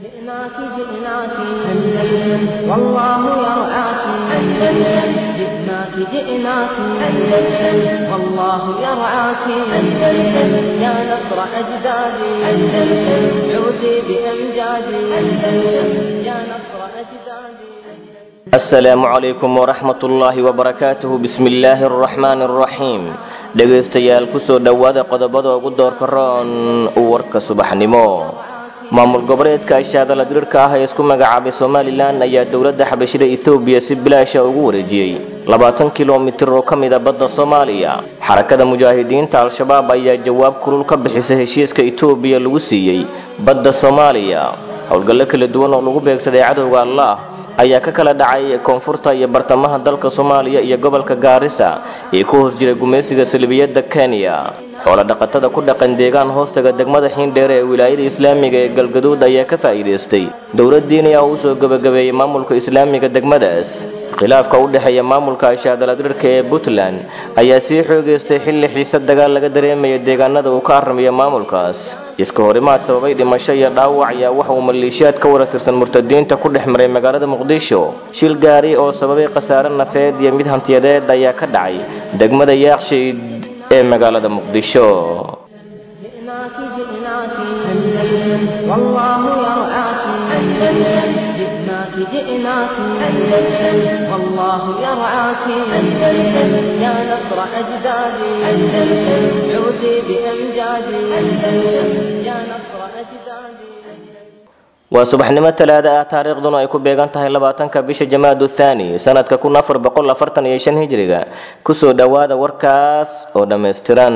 جئناك جئناك أندلس والله يرعاك أندلس جئناك جئناك أندلس والله يرعاك أندلس يا نصر أجدادي أندلس عودي بأمجادي أندلس يا نصر أجدادي asalaamu calaykum waraxmat ullaahi wabarakaatuhu bismi illaahi araxmaani araxiim dhegaystayaal kusoo dhowaada qodobada ugu doorka roon warka subaxnimo maamul goboleedka ashaadala diriirka ah ee isku magacaabay somalilan ayaa dowladda xabashida ethoobiya si bilaasha ugu wareejiyey labaatan kilomitir oo ka mid a badda soomaaliya xarakada mujaahidiinta al-shabaab ayaa jawaab kulul ka bixisay heshiiska etoobiya lagu siiyey badda soomaaliya howlgallo kala duwan oo lagu beegsaday cadowga allah ayaa ka kala dhacay koonfurta iyo bartamaha dalka soomaaliya iyo gobolka gaarisa ee ku hoos jira gumaysiga salbiyadda kenya xoolo dhaqatada ku dhaqan deegaan hoostaga degmada xiindheere ee wilaayada islaamiga ee galgaduud ayaa ka faa'iidaystay dowlad diini ah uu soo gebagabeeyey maamulka islaamiga degmadaas khilaafka u dhexeeya maamulka ashaadaladirka ee puntland ayaa sii xoogeystay xilli xiise dagaal laga dareemaya deegaanada uu ka aramiya maamulkaas iska horimaad sababay dhimasho iyo dhaawac ayaa waxa uu maleeshiyaad ka wara tirsan murtadiinta ku dhex maray magaalada muqdisho shil gaari oo sababay khasaare nafeed iyo mid hantiyadeed ayaa ka dhacay degmada yaaqshiid ee magaalada muqdisho جئناك جئناك أندلس والله يرعاك أندلس جئناك جئناك أندلس والله يرعاك أندلس يا نصر أجدادي أندلس عودي بأمجادي أندلس يا نصر أجدادي waa subaxnimo talaada ah taariikhduna ay ku beegan tahay labaatanka bisha jamaadu thaani sanadka kun afar boqol afartan iyo shan hijriga kusoo dhowaada warkaas oo dhammaystiran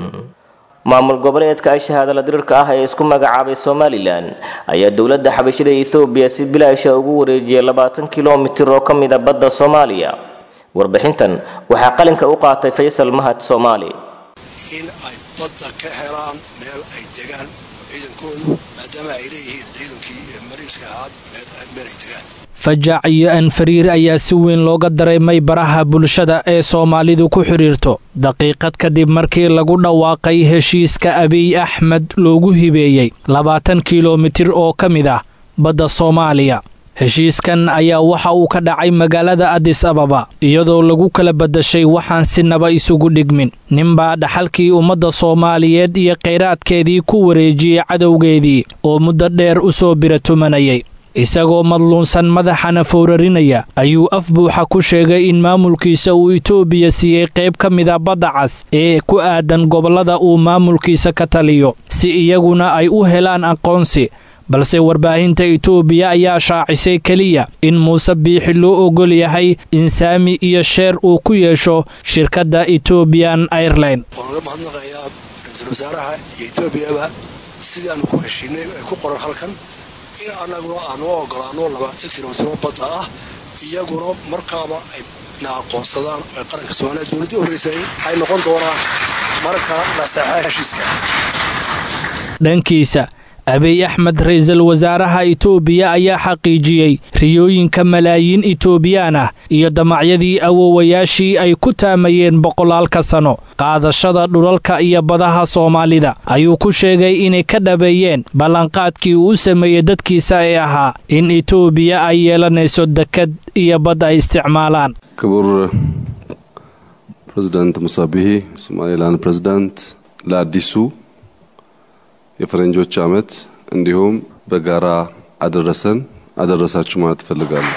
maamul goboleedka ashahaadala diriirka ah ee isku magacaabay somalilan ayaa dowladda xabashida ethoobiya si bilaasha ugu wareejiyay labaatan kilomitir oo ka mid a badda soomaaliya warbixintan waxaa qalinka u qaatay faysal mahad soomaali in ay badda ka helaan meel ay degaan ciidankoodu maadaama ay leeyihiin ciidankii mariinska ahaa meel ay degaan fajac iyo anfariir ayaa si weyn looga dareemay baraha bulshada ee soomaalidu ku xidhiirto daqiiqad kadib markii lagu dhawaaqay heshiiska abiy axmed loogu hibeeyey labaatan kilomitir oo ka mid ah badda soomaaliya heshiiskan ayaa waxa uu ka dhacay magaalada adis ababa iyadoo lagu kala badashay waxaan sinaba isugu dhigmin ninbaa dhaxalkii ummadda soomaaliyeed iyo khayraadkeedii ku wareejiyey cadowgeedii oo muddo dheer u soo biratumanayay isagoo madluunsan madaxana fowrarinaya ayuu af buuxa ku sheegay in maamulkiisa uu itoobiya siiyey qayb ka mida badda cas ee ku aadan gobollada uu maamulkiisa ka taliyo si iyaguna ay u helaan aqoonsi balse warbaahinta itoobiya ayaa shaacisay keliya in muuse biixi loo ogol yahay in saami iyo sheer uu ku yeesho shirkadda etobian airline waan uga mahadnaqayaa ra-iisul wasaaraha iyo etoobiyaba sidaanu ku heshiinay ee ku qoran halkan in annaguna aanu ogolaano labaatan kilomitiro badda ah iyaguna markaaba ay na aqoonsadaan ee qaranka soomaaliya dowladdii horreysay ay noqon doonaan marka la saxaa heshiiska dhankiisa abiy axmed ra-iisul wasaaraha itoobiya ayaa xaqiijiyey riyooyinka malaayiin itoobiyaan ah iyo damacyadii awoowayaashii ay ku taamayeen boqolaalka sano qaadashada dhulalka iyo badaha soomaalida ayuu ku sheegay inay ka dhabeeyeen ballanqaadkii uu u sameeyey dadkiisa ee ahaa in itoobiya ay yeelanayso dekad iyo bad ay isticmaalaan ክቡር ፕሬዚዳንት ሙሳቢሂ ሶማሌላንድ ፕሬዚዳንት ለአዲሱ የፈረንጆች ዓመት እንዲሁም በጋራ አደረሰን አደረሳችሁ ማለት እፈልጋለሁ።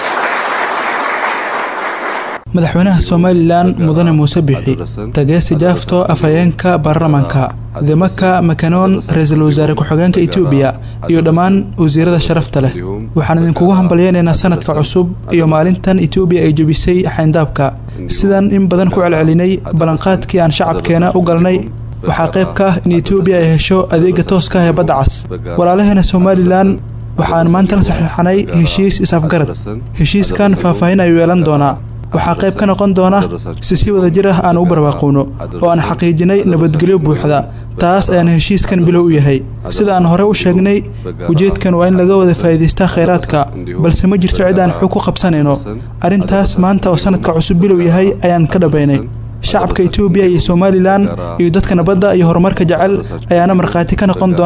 madaxweynaha somalilan mudane muuse bixi tageesi jaafto afhayeenka baarlamaanka dimaka makanoon ra-iisul wasaare ku-xigeenka etoobiya iyo dhammaan wasiirada sharafta leh waxaan idinkugu hambalyeynaynaa sanadka cusub iyo maalintan etoobiya ay jebisay xayndaabka sidaan in badan ku celcelinay ballanqaadkii aan shacabkeena u galnay waxaa qayb ka ah in etoobiya ay hesho adeega tooska ah ee badda cas walaalaheena somalilan waxaan maanta la saxiixanay heshiis is-afgarad heshiiskan faahfaahin ayuu yeelan doonaa waxaa qayb ka noqon doona si si wada jir ah aan u barwaaqowno oo aan xaqiijinay nabadgelyo buuxda taas ayaan heshiiskan bilow u yahay sida aan hore u sheegnay ujeedkan waa in laga wada faa'iidaystaa khayraadka balse ma jirto cid aan xog ku qabsanayno arrintaas maanta oo sanadka cusub bilow yahay ayaan ka dhabaynay shacabka etoobiya iyo somalilan iyo dadka nabadda iyo horumarka jecel ayaana markhaati ka noqon doona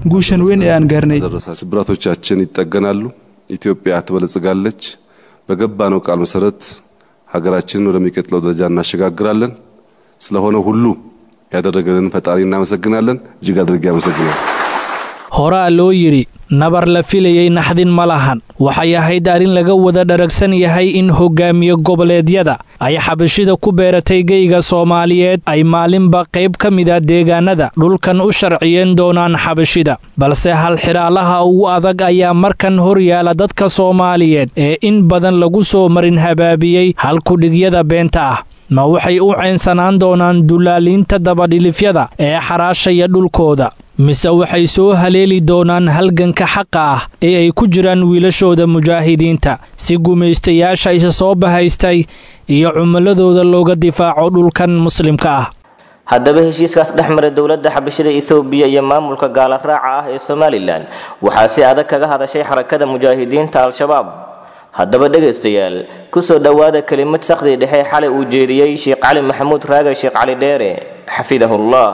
guushan weyn ee aan gaarnay ስብራቶቻችን ይጠገናሉ፣ ኢትዮጵያ ትበለጽጋለች። በገባነው ቃል መሰረት ሀገራችንን ወደሚቀጥለው ደረጃ እናሸጋግራለን። ስለሆነ ሁሉ ያደረገልን ፈጣሪ እናመሰግናለን። እጅግ አድርጌ አመሰግናለሁ። horaa loo yidhi nabar la filayey naxdin ma lahan waxay ahayd arrin laga wada dharagsan yahay in hogaamiye goboleedyada ay xabashida ku beeratay geyga soomaaliyeed ay maalinba qayb ka mida deegaanada dhulkan u sharciyeen doonaan xabashida balse halxidhaalaha ugu adag ayaa markan hor yaala dadka soomaaliyeed ee in badan lagu soo marin habaabiyey halkudhigyada beenta ah ma waxay u caynsanaan doonaan dullaaliinta dabadhilifyada ee xaraashaya dhulkooda mise waxay soo haleeli doonaan halganka xaqa ah ee ay ku jiraan wiilashooda mujaahidiinta si gumaystayaasha isa soo bahaystay iyo cumuladooda looga difaaco dhulkan muslimka ah haddaba heshiiskaas dhex mara dowladda xabashida ethoobiya iyo maamulka gaala raaca ah ee somalilan waxaa si adag kaga hadashay xarakada mujaahidiinta al-shabaab haddaba dhegaystayaal kusoo dhowaada kelimad sakhdii dhexe xalay uu jeediyey sheekh cali maxamuud raaga sheekh cali dheere xafidahullah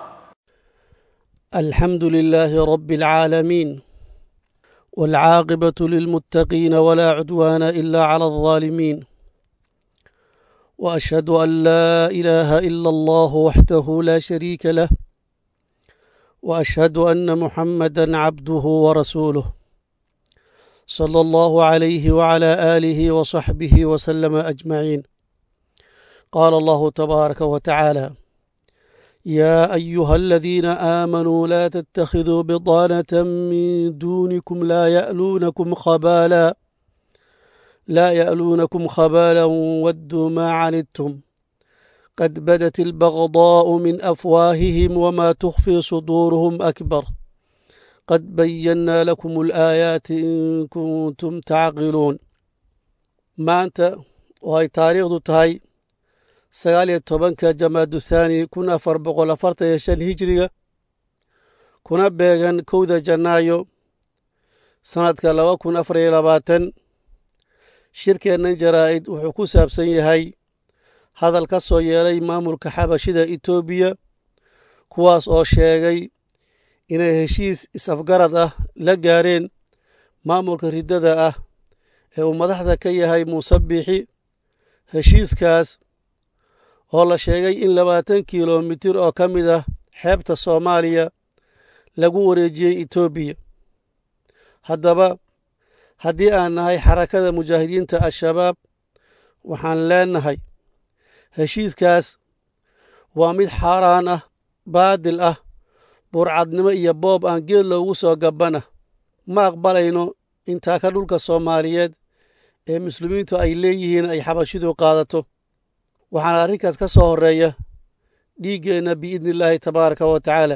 الحمد لله رب العالمين والعاقبة للمتقين ولا عدوان إلا على الظالمين وأشهد أن لا إله إلا الله وحده لا شريك له وأشهد أن محمدا عبده ورسوله صلى الله عليه وعلى آله وصحبه وسلم أجمعين قال الله تبارك وتعالى يا أيها الذين آمنوا لا تتخذوا بطانة من دونكم لا يألونكم خبالا لا يألونكم خبالا ودوا ما عنتم قد بدت البغضاء من أفواههم وما تخفي صدورهم أكبر قد بينا لكم الآيات إن كنتم تعقلون ما أنت وهي تاريخ تهي sagaal iyo tobanka jamaadu thaani kun afar boqol afartan iyo shan hijiriga kuna beegan kowda janaayo sannadka laba kun afar iyo labaatan shirkeennan jaraa'id wuxuu ku saabsan yahay hadal ka soo yeelay maamulka xabashida etoobiya kuwaas oo sheegay inay heshiis is-afgarad ah la gaareen maamulka riddada ah ee uu madaxda ka yahay muuse biixi heshiiskaas oo la sheegay in labaatan kilomitir oo ka mid ah xeebta soomaaliya lagu wareejiyey etoobiya haddaba haddii aan nahay xarakada mujaahidiinta al-shabaab waxaan leenahay heshiiskaas waa mid xaaraan ah baadil ah burcadnimo iyo boob aan geed loogu soo gabbana ma aqbalayno intaa ka dhulka soomaaliyeed ee muslimiintu ay leeyihiin ay xabashidu qaadato waxaana arrinkaas ka soo horreeya dhiiggeenna biidni illaahi tabaaraka wa tacaala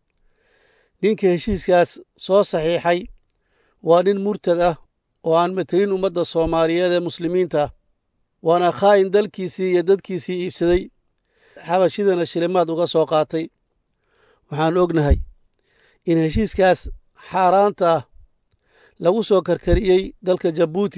ninka heshiiskaas soo saxiixay waa nin murtad ah oo aan matelin ummadda soomaaliyeed ee muslimiinta ah waana khaa'in dalkiisii iyo dadkiisii iibsaday xabashidana shilimaad uga soo qaatay waxaan ognahay in heshiiskaas xaaraanta ah lagu soo karkariyey dalka jabuuti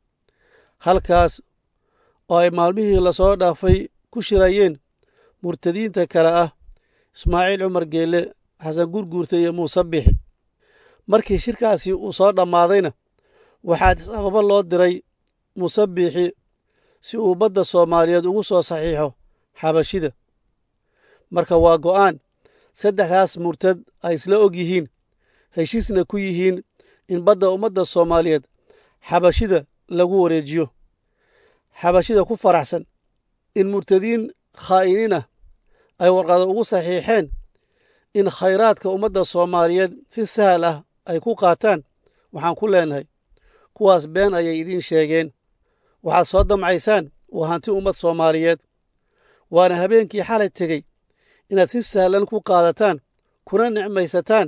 halkaas oo ay maalmihii lasoo dhaafay ku shirayeen murtadiinta kale ah ismaaciil cumar geelle xasan gurguurta iyo muuse bixi markii shirkaasi uu soo dhammaadayna waxaa is-ababa loo diray muuse biixi si uu badda soomaaliyeed ugu soo saxiixo xabashida marka waa go'aan saddexdaas murtad ay isla og yihiin heshiisna ku yihiin in badda ummadda soomaaliyeed xabashida lagu wareejiyo xabashida ku faraxsan in murtadiin khaa'iniin ah ay warqado ugu saxiixeen in khayraadka ummadda soomaaliyeed si sahal ah ay ku qaataan waxaan ku leenahay kuwaas been ayay idiin sheegeen waxaad soo damcaysaan waa hanti ummad soomaaliyeed waana habeenkii xalay tegey inaad si sahlan ku qaadataan kuna nicmaysataan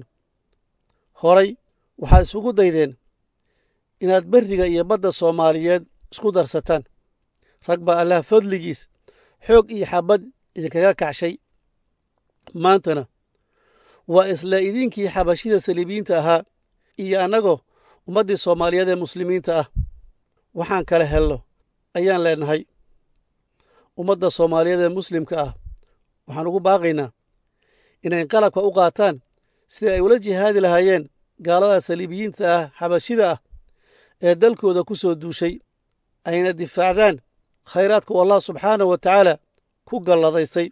horay waxaad isugu daydeen inaad berriga iyo badda soomaaliyeed isku darsataan rag baa allah fadligiis xoog iyo xabad idinkaga kacshay maantana waa isla idinkii xabashida saliibiyiinta ahaa iyo annagoo ummaddii soomaaliyeed ee muslimiinta ah waxaan kala helno ayaan leenahay ummadda soomaaliyeed ee muslimka ah waxaan ugu baaqaynaa inay qalabka u qaataan sidai ay ula jihaadi lahaayeen gaalada saliibiyiinta ah xabashida ah ee dalkooda ku soo duushay ayna difaacdaan khayraadka u allah subxaanahu wa tacaala ku galladaysay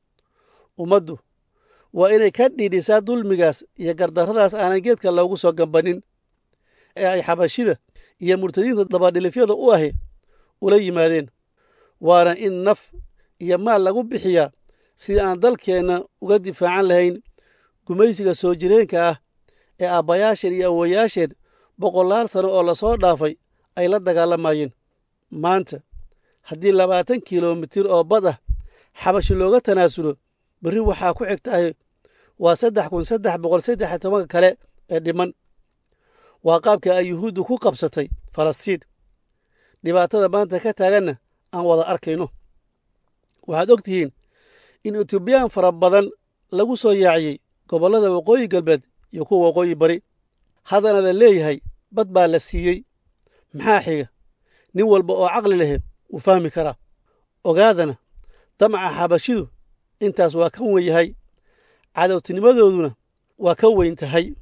ummaddu waa inay ka dhiidhisaa dulmigaas iyo gardarradaas aanan geedka loogu soo gambannin ee ay xabashida iyo murtadiinta dabadhilifyada u ahi ula yimaadeen waana in naf iyo maal lagu bixiyaa sidii aan dalkeenna uga difaacan lahayn gumaysiga soo jireenka ah ee aabbayaasheen iyo awowayaasheen boqolaal sano oo lasoo dhaafay ay la dagaalamayeen maanta haddii labaatan kilomitir oo bad ah xabashi looga tanaasulo berri waxaa ku xigtahay waa saddex kun saddex boqol saddex iyo tobanka kale ee dhiman waa qaabka ay yuhuuddu ku qabsatay falastiin dhibaatada maanta ka taaganna aan wada arkayno waxaad og tihiin in etoobiyaan fara badan lagu soo yaaciyey gobollada waqooyi galbeed iyo kuwa waqooyi bari haddana la leeyahay bad baa la siiyey maxaa xiga nin walba oo caqli lehe wuu fahmi karaa ogaadana damaca xabashidu intaas waa ka wen yahay cadowtinimadooduna waa ka weyn tahay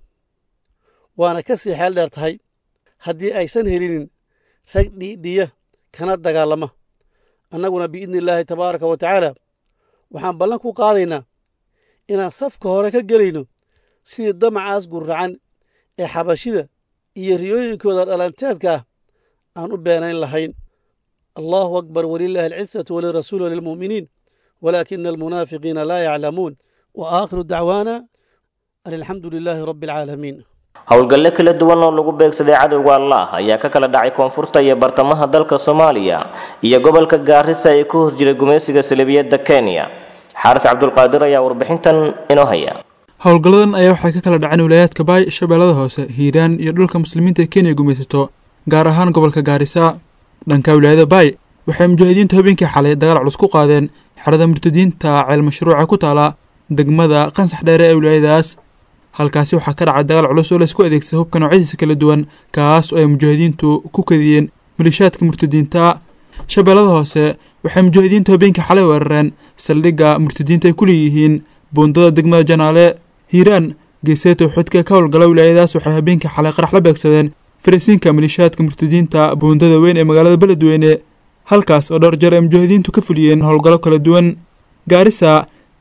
waana ka sii xeel dheer tahay haddii aysan helinin rag dhiidhiya kana dagaalama annaguna biidni illaahi tabaaraka wa tacaala waxaan ballan ku qaadaynaa inaan safka hore ka gelayno sidii damacaas gurracan ee xabashida iyo riyooyinkooda dhalanteedka ah aan u beenayn lahayn allahu akbar walilaahi alcisatu walirasuuli walilmu'miniin walaakina almunaafiqiina laa yaclamuun wa aakhiru dacwaana an alxamdu lilaahi rabbi alcaalamiin howlgalle kala duwan oo lagu beegsaday cadowga allah ayaa ka kala dhacay koonfurta iyo bartamaha dalka soomaaliya iyo gobolka gaarisa ee ku hor jiray gumaysiga salibiyadda kenya xaaris cabdulqaadir ayaa warbixintan inoo haya howlgalladan ayaa waxay ka kala dhaceen wilaayaadka baay shabeellada hoose hiiraan iyo dhulka muslimiinta ee kenya gumaysato gaar ahaan gobolka gaarisa dhanka wilaayada baay waxay mujaahidiintu habeenkii xalay dagaal culus ku qaadeen xerada murtadiinta ceel mashruuca ku taala degmada qansax dheere ee wilaayadaas halkaasi waxaa ka dhacay dagaal culus oo laysku adeegsaday hubka noocyadiisa kala duwan kaas oo ay mujaahidiintu ku kadiyeen malishaadka murtadiinta shabeellada hoose waxay mujaahidiintu habeenkii xalay weerareen saldhigga murtadiinta ay ku leeyihiin buundada degmada janaale hiiraan geeseeta xudka ka howlgala wilaayadaas waxay habeenkii xalay qarax la beegsadeen farasiinka malishaadka murtadiinta buundada weyn ee magaalada beledweyne halkaas oo dhowr jeer ay mujaahidiintu ka fuliyeen howlgallo kala duwan gaarisa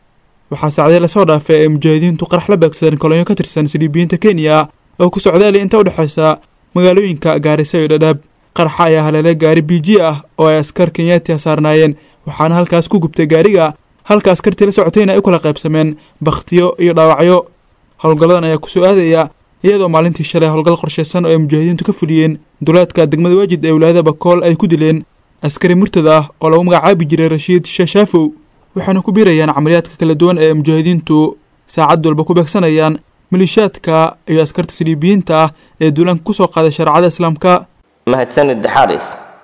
waxaa saacdee lasoo dhaafay ay mujaahidiintu qarax la beegsadeen kolonyo ka tirsan siliibiyiinta kenya oo ku socdaali inta u dhexaysa magaalooyinka gaarisa iyo dhadhaab qaraxa ayaa haleelay gaari b g ah oo ay askar kenyaati saarnaayeen waxaana halkaas ku gubtay gaariga halka askartii la socotayna ay u kala qaybsameen bakhtiyo iyo dhaawacyo howlgalladan ayaa kusoo aadaya iyadoo maalintii shalay howlgal qorshaysan oo ay mujaahidiintu ka fuliyeen duleedka degmada waajid ee wilaayada bakool ay ku dileen askari murtada ah oo lagu magacaabi jiray rashiid shashaafow waxaana ku biirayaan camaliyaadka kala duwan ee mujaahidiintu saacad walba ku beegsanayaan malishaadka iyo askarta siliibiyiinta ah ee duulaanka kusoo qaaday shareecada islaamka mahadsanid xaaris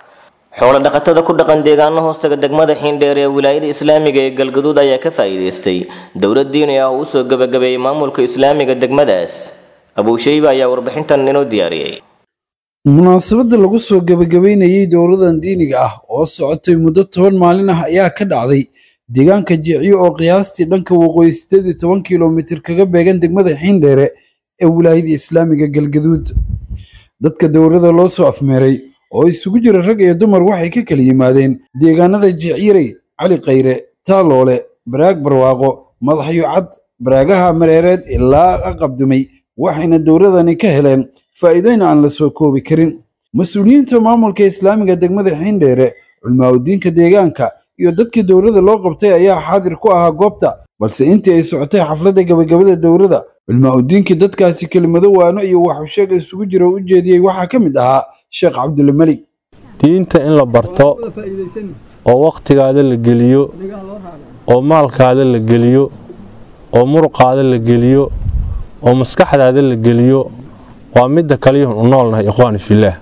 xoolo dhaqatada ku dhaqan deegaano hoostaga degmada xiindheer ee wilaayada islaamiga ee galgaduud ayaa ka faa'iidaystay dowlad diini ah oo usoo gebagabeeyey maamulka islaamiga degmadaas abuushayba ayaa warbixintan inoo diyaariyey munaasabadda lagu soo gebagabeynayey dowladan diiniga ah oo socotay muddo toban maalin ah ayaa ka dhacday deegaanka jiciyo oo qiyaastii dhanka waqooyi siddeed iyo toban kilomitir kaga beegan degmada xiindheere ee wilaayada islaamiga galgaduud dadka dowladda loo soo afmeeray oo isugu jira rag iyo dumar waxay ka kala yimaadeen deegaanada jicyiray cali khayre taaloole baraag barwaaqo madaxyo cad baraagaha mareereed ilaa aqabdumay waxayna dowladani ka heleen faa'iidooyin aan la soo koobi karin mas-uuliyiinta maamulka islaamiga degmada xiindheere culmaaudiinka deegaanka iyo dadkii dowladda loo qabtay ayaa xaadir ku ahaa goobta balse intii ay socotay xafladda gabagabada dowladda culmaaudiinkii dadkaasi kelimado waano iyo waxusheeg isugu jira u jeediyey waxaa ka mid ahaa sheekh cabdulle melig diinta in la barto oo wakhtigaada la geliyo oo maalkaada la geliyo oo muruqaada la geliyo oo maskaxdaada la geliyo waa midda kaliyuhun u noolnahay ikhwaani fillaah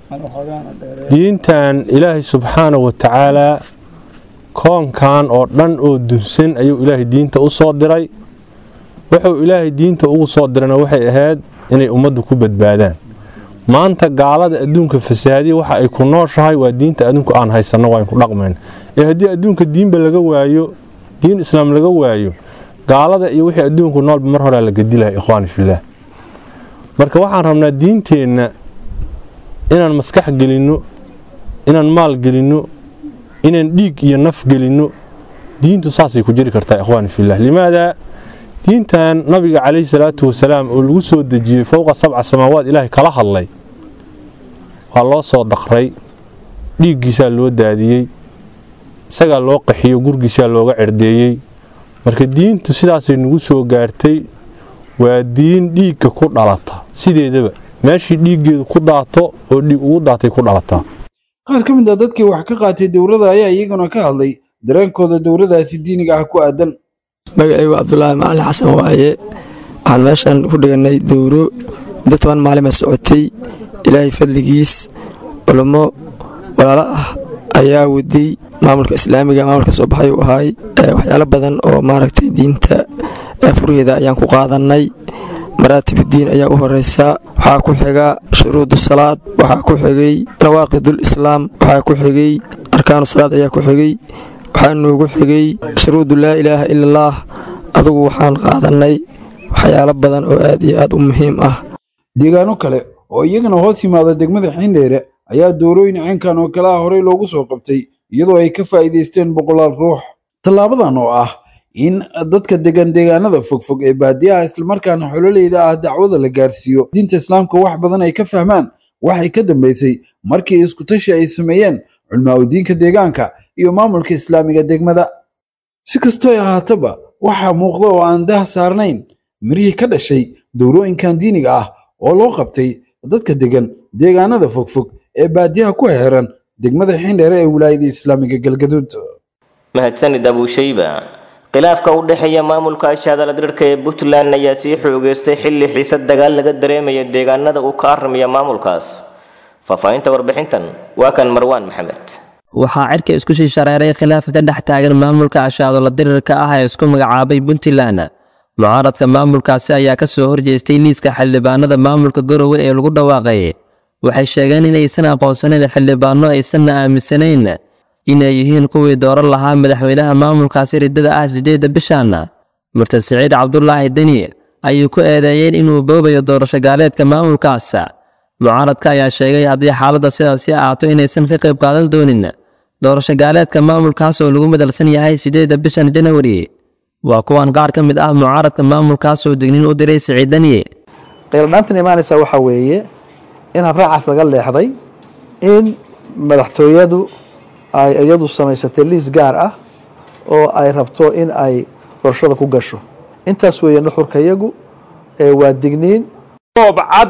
diintan ilaahay subxaana wa tacaalaa koonkan oo dhan oo dunsan ayuu ilaahay diinta u soo diray wuxuu ilaahay diinta ugu soo dirana waxay ahayd inay ummaddu ku badbaadaan maanta gaalada adduunka fasaadiya waxa ay ku nooshahay waa diinta adduunku aan haysanno waa ku dhaqmayn ee haddii adduunka diinba laga waayo diin islaam laga waayo gaalada iyo wixii adduunku noolba mar horea la gedilahay ikhwaani fillaah marka waxaan rabnaa diinteenna inaan maskax gelinno inaan maal gelinno inaan dhiig iyo naf gelinno diintu saasay ku jiri kartaa ikhwaani fillaah limaadaa diintan nabiga calayhi salaatu wasalaam oo lagu soo dejiyey fowqa sabca samaawaad ilaahay kala hadlay waa loo soo daqray dhiiggiisaa loo daadiyey isagaa loo qaxiyo gurgiisaa looga cerdeeyey marka diintu sidaasay nagu soo gaartay waa diin dhiigga ku dhalata sideedaba meeshii dhiiggeedu ku daato oo dhiig ugu daatay ku dhalataa qaar ka mid a dadkii wax ka qaatay dowladda ayaa iyaguna ka hadlay dareenkooda dowladdaasi diiniga ah ku aadan magacaygu cabdulaahi macalin xasan waaye waxaan meeshan ku dhiganay dowro muddo toban maalima socotay ilaahay fadligiis culummo walaalo ah ayaa waday maamulka islaamiga maamulka soo baxay u ahaay waxyaalo badan oo maaragtay diinta furheeda ayaan ku qaadannay maraatibuddiin ayaa u horeysa waxaa ku xiga shuruudu salaad waxaa ku xigay nawaaqidul islaam waxaa ku xigay arkaanu salaad ayaa ku xigay waxaa noogu xigay shuruudu laa ilaaha ila allaah adugu waxaan qaadannay waxyaalo badan oo aad iyo aad u muhiim ah deegaano kale oo iyagana hoos yimaada degmada xiindheere ayaa doorooyin caynkan oo kale ah horey loogu soo qabtay iyadoo ay ka faa'iidaysteen boqolaal ruux tallaabadan oo ah in dadka degan deegaanada fogfog ee baadiyaha islamarkaana xololeyda ah dacwada la gaarsiiyo diinta islaamka wax badan ay ka fahmaan waxay ka dambaysay markii iskutashi ay sameeyeen culmaaudiinka deegaanka iyo maamulka islaamiga degmada si kastoo ay ahaataba waxaa muuqda oo aan dah saarnayn mirihii ka dhashay dowrooyinkan diiniga ah oo loo qabtay dadka degan deegaanada fogfog ee baadiyaha ku xeeran degmada xindheere ee wilaayada islaamiga galgaduud mahadsanid abuushayba khilaafka u dhexeeya maamulka ashaadala dirirka ee puntland ayaa sii xoogeystay xilli xiisad dagaal laga dareemaya deegaanada uu ka aramiya maamulkaas faahfaahinta warbixintan waa kan marwaan maxamed waxaa cirka isku sii shareeray khilaafka ka dhex taagan maamulka ashaadola dirirka ah ee isku magacaabay puntland mucaaradka maamulkaasi ayaa ka soo horjeestay liiska xildhibaanada maamulka garowe ee lagu dhawaaqay waxay sheegeen inaysan aqoonsanayn xildhibaano aysanna aaminsanayn inay yihiin kuwii dooran lahaa madaxweynaha maamulkaasi riddada ah sideedda bishan murtad siciid cabdulaahi deni ayuu ku eedeeyeen inuu boobayo doorasho gaaleedka maamulkaas mucaaradka ayaa sheegay haddii xaaladda sidaasi ahaato inaysan ka qayb qaadan doonin doorasho gaaleedka maamulkaas oo lagu madalsan yahay sideedda bishan janawari waa kuwan qaar ka mid ah mucaaradka maamulkaas oo digniin u diray siciid deni qiildhaantan imaanaysa waxaa weeye in habraacaas laga leexday in madaxtooyadu ay iyadu samaysatay liis gaar ah oo ay rabto in ay doorashada ku gasho intaas weeye nuxurka iyagu waa digniin goob cad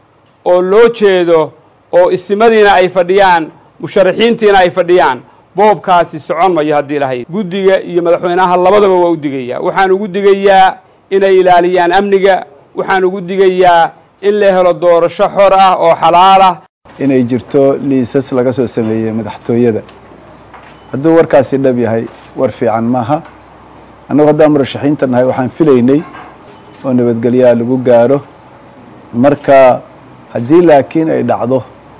oo loo jeedo oo isimadiina ay fadhiyaan musharaxiintiina ay fadhiyaan boobkaasi socon mayo haddii lahayd guddiga iyo madaxweynaha labadaba waa u digayaa waxaan ugu digayaa inay ilaaliyaan amniga waxaan ugu digayaa in la helo doorasho xor ah oo xalaal ah inay jirto liisas laga soo sameeyey madaxtooyada hadduu warkaasi dhab yahay war fiican maaha annagu haddaan murashaxiinta nahay waxaan filaynay oo nabadgelyaha lagu gaaro marka haddii laakiin ay dhacdo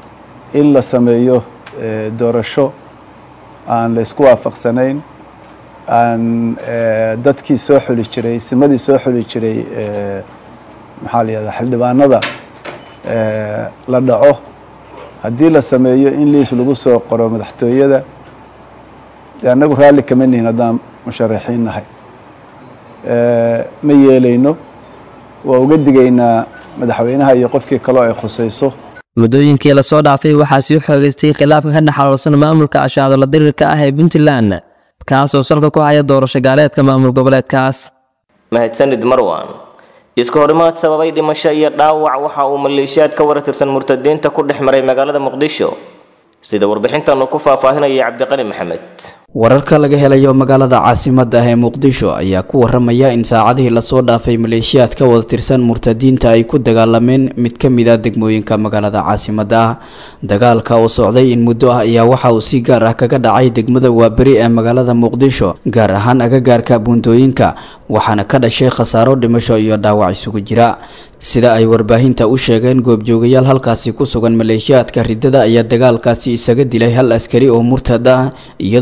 in la sameeyo doorasho aan la isku waafaqsanayn aan dadkii soo xuli jiray simadii soo xuli jiray maxaa la yihahdaa xildhibaanada la dhaco haddii la sameeyo in liis lagu soo qoro madaxtooyada annagu raalli kama nihin haddaan musharaxiin nahay ma yeelayno waa uga digaynaa madaxweynaha iyo qofkii kaloo ay khusayso muddooyinkii lasoo dhaafay waxaa sii xoogaystay khilaafka ka dhexaloolsan maamulka ashaadola dirirka ah ee puntland kaasoo salka ku haya doorasho gaaleedka maamul goboleedkaas mahadsanid marwan isku horimaad sababay dhimasho iyo dhaawac waxa uu maleeshiyaad ka waratirsan murtadiinta ku dhex maray magaalada muqdisho sida warbixintan uu ku faahfaahinaya cabdiqani maxamed wararka laga helayo magaalada caasimada ah ee muqdisho ayaa ku waramaya in saacadihii lasoo dhaafay maleeshiyaad ka wada tirsan murtadiinta ay ku dagaalameen mid ka mid ah degmooyinka magaalada caasimada ah dagaalka oo socday in muddo ah ayaa waxa uu si gaar ah kaga dhacay degmada waaberi ee magaalada muqdisho gaar ahaan agagaarka buundooyinka waxaana ka dhashay khasaaro dhimasho iyo dhaawac isugu jira sida ay warbaahinta u sheegeen goobjoogayaal halkaasi ku sugan maleeshiyaadka riddada ayaa dagaalkaasi isaga dilay hal askari oo murtad ah iyadoona tiro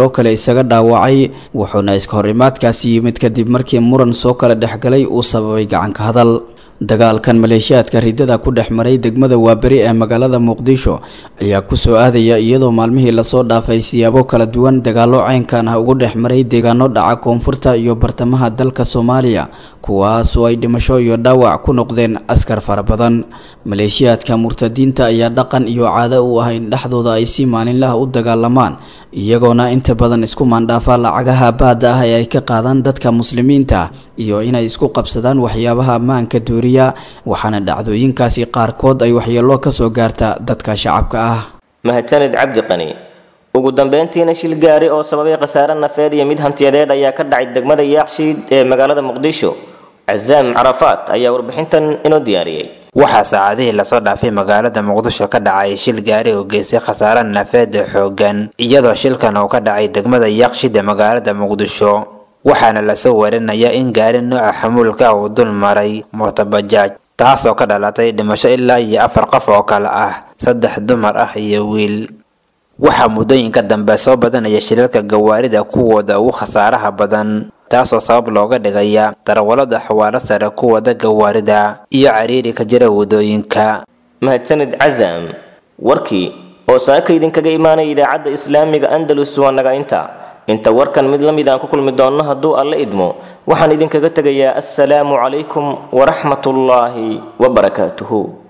tiro kale isaga dhaawacay wuxuuna iska horimaadkaasi yimid kadib markii muran soo kala dhexgalay uu sababay gacanka hadal dagaalkan maleeshiyaadka ridada ku dhex maray degmada waaberi ee magaalada muqdisho ayaa kusoo aadaya iyadoo maalmihii lasoo dhaafay siyaabo kala duwan dagaallo ceynkan ah ugu dhex maray deegaano dhaca koonfurta iyo bartamaha dalka soomaaliya kuwaas oo ay dhimasho iyo dhaawac ku noqdeen askar fara badan maleeshiyaadka murtadiinta ayaa dhaqan iyo caado u ah in dhexdooda ay si maalinlaha u dagaalamaan iyagoona inta badan isku maandhaafa lacagaha baada ah ee ay ka qaadaan dadka muslimiinta iyo inay isku qabsadaan waxyaabaha ammaanka dooriya waxaana dhacdooyinkaasi qaarkood ay waxyeelo ka soo gaarta dadka shacabka ah mahadsanid cabdi qani ugu dambeyntiina shil gaari oo sababay khasaare nafeed iyo mid hantiyadeed ayaa ka dhacay degmada yaakshiid ee magaalada muqdisho cazaam carafaat ayaa warbixintan inoo diyaariyey waxaa saacadihii lasoo dhaafay magaalada muqdisho ka dhacay shil gaari oo geystay khasaare nafeed xoogan iyadoo shilkan uu ka dhacay degmada yaqshid ee magaalada muqdisho waxaana lasoo warinayaa in gaari nooca xamuulka uu dul maray mootobajaaj taasoo ka dhalatay dhimasho ilaa iyo afar qof oo kale ah saddex dumar ah iyo wiil waxaa muddooyinka dambe soo badanaya shilalka gawaarida kuwooda ugu khasaaraha badan taasoo sabab looga dhigaya darawallada xawaalo sare ku wada gawaarida iyo cariiri ka jira waddooyinka mahadsanid cazaam warkii oo saaka idinkaga imaanaya idaacadda islaamiga andalus waa naga inta inta warkan mid la mid aan ku kulmi doonno hadduu alle idmo waxaan idinkaga tegayaa assalaamu calaykum waraxmatullaahi wabarakaatuhu